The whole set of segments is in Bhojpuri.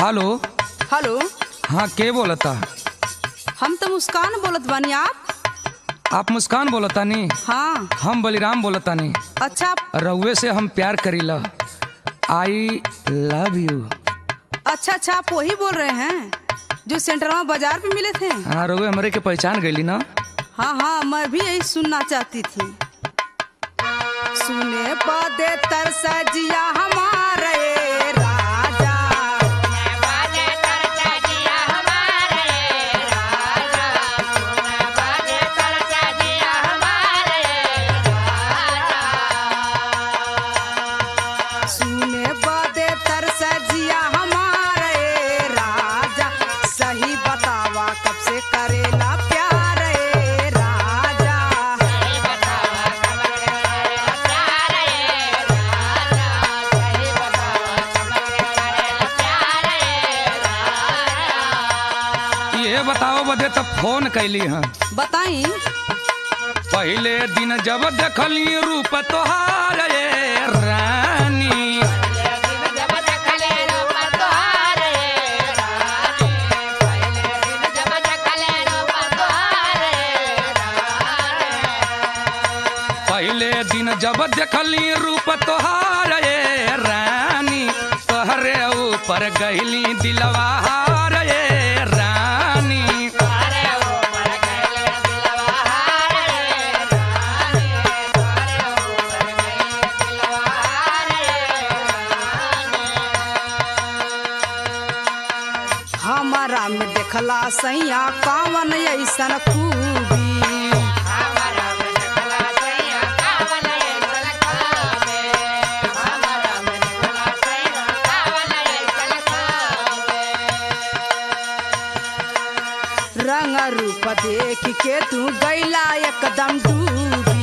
हेलो हेलो हाँ के बोलता हम तो मुस्कान बोलत बानी आप आप मुस्कान बोलता नी हाँ हम बलिराम बोलता नी अच्छा रउए से हम प्यार करीला आई लव यू अच्छा अच्छा आप वही बोल रहे हैं जो सेंटरवा बाजार पे मिले थे हाँ रउए हमरे के पहचान गईली ना हाँ हाँ मैं भी यही सुनना चाहती थी सुने पदे तरसा जिया हमारे राजा सुने पदे तरसा जिया हमारे राजा सही बतावा कब से करेला प्यार ए राजा ये बताओ बदे तब फोन कैली हैं बताई पहले दिन जब देखली रूप तोहार ये रानी पहले दिन जब देखली रूप तोहार ये रानी तोहरे ऊपर गईली दिलवा हार ये रानी हमारा में देखला सैया कावन ऐसन खूबी रंग रूप देख के तू गैला एकदम डूबी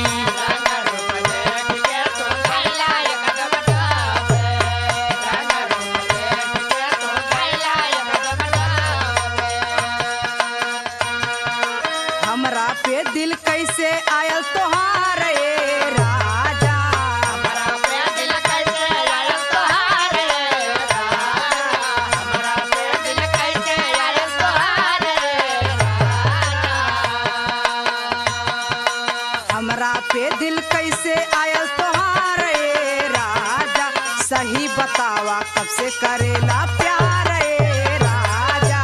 हमरा पे दिल कैसे आयल तोहार ए राजा हमरा पे दिल कैसे आयल तोहार ए राजा सही बतावा कब से करेला प्यार ए राजा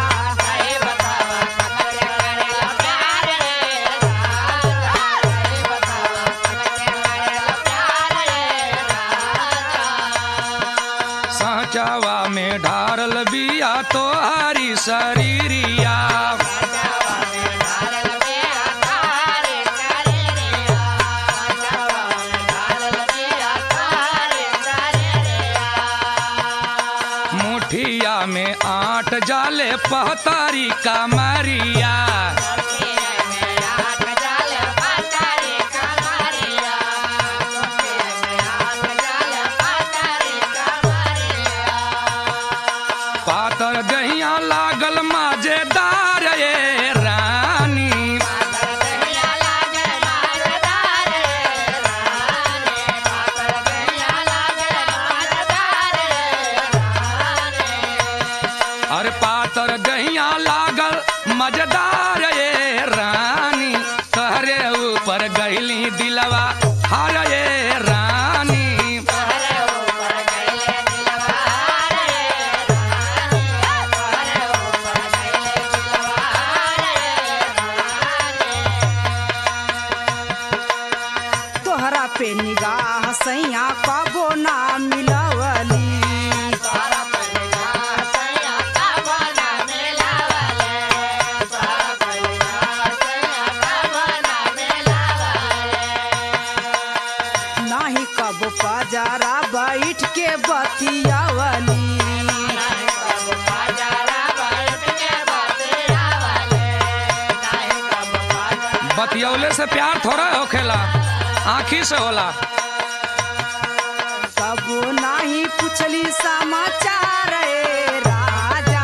साचावा में ढारल बिया तोहारी शरीरिया मुठिया में आठ जाले पहतारी कमरिया पातर दहिया लागल मजेदार ये रानी अरे पातर दहिया लागल मजेदार ये रानी तहरे ऊपर गईली दिलवा हार ये रानी तोहरा पे निगाह सैया कबो ना मिलवली नाही कबो पजारा बैठ के बतियावली बतियौले से प्यार थोड़ा होखेला आँखी से होला कबो नाही पूछली समाचार ए राजा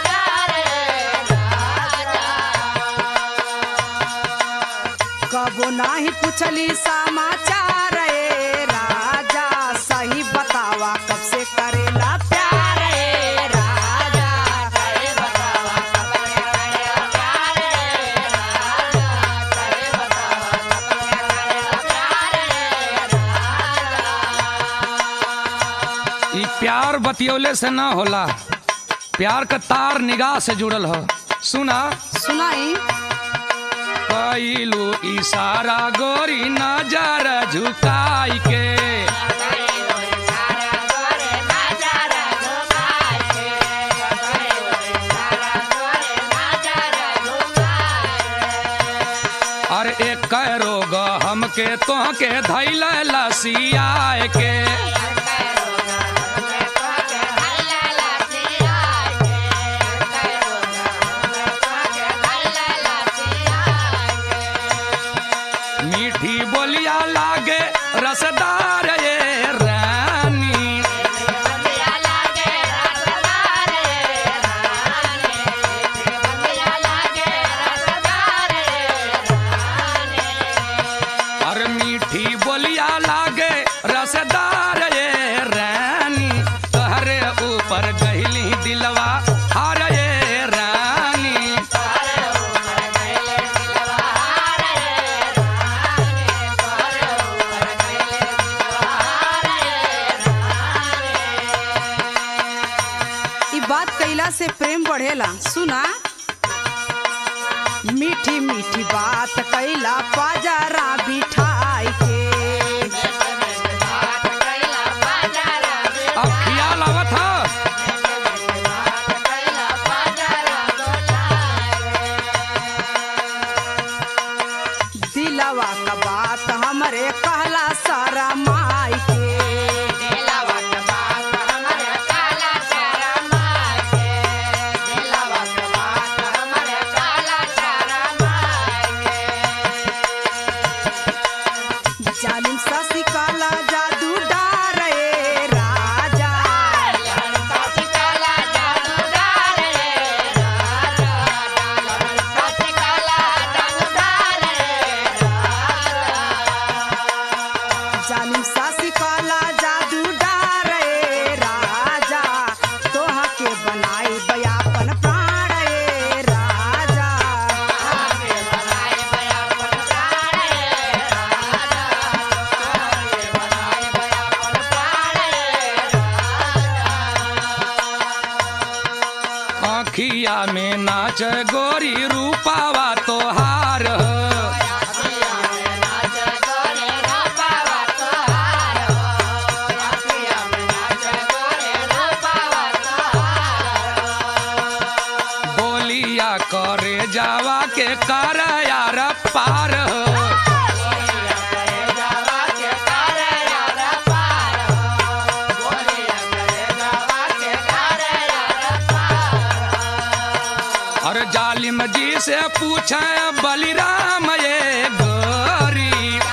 कबो नाही पूछली समाचार ए राजा सही बतावा कब से करेला प्यार ए राजा ई प्यार बतियौले से ना होला प्यार का तार निगाह से जुड़ल हो सुना सुनाई कैलू इशारा गोरी नजर झुकाई के अरे एक रोग हमके तोहके धैल लसियाए के मीठी बोलिया लागे रसदार ये रानी और मीठी बोलिया लागे रसदार ये रानी तोहरे ऊपर गहली दिलवा हार ये रानी ई बात कैला से प्रेम बढ़ेला सुना मीठी मीठी बात कैला पाजरा बिठाई के अब ख्याल आवत ह दिलवा का बात हमरे कहला सारा माई के जालिम ससी काला जादू डारे राजा जालिम ससी काला जादू डारे राजा तोहा के बनाई बयापन प्राण ए राजा आखिया में नाच गोरी रूपावा तोहार ह। बोलिया करे जावा के कर यार पार ह। और जालिम जी से पूछे बलिराम ये गोरी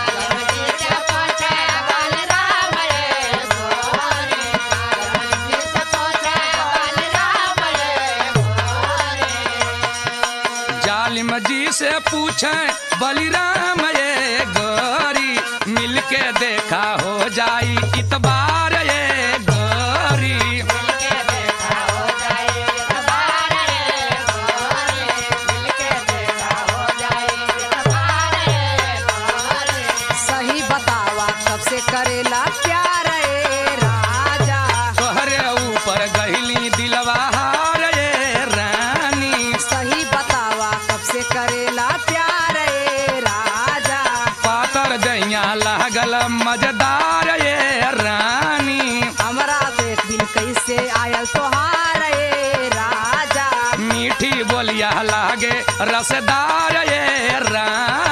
जालिम जी से पूछे बलिराम ये गोरी मिलके देखा हो जाई इतबार ये गोरी सही बतावा कब से करेला प्यार ए राजा तोहरे ऊपर गहली दिलवा हार ये रानी सही बतावा कब से करेला प्यार ए राजा पातर दैया लागल मजेदार ये रानी हमरा देख दिन कैसे आयल तोहार ए राजा मीठी बोलिया लागे रसदार ये रानी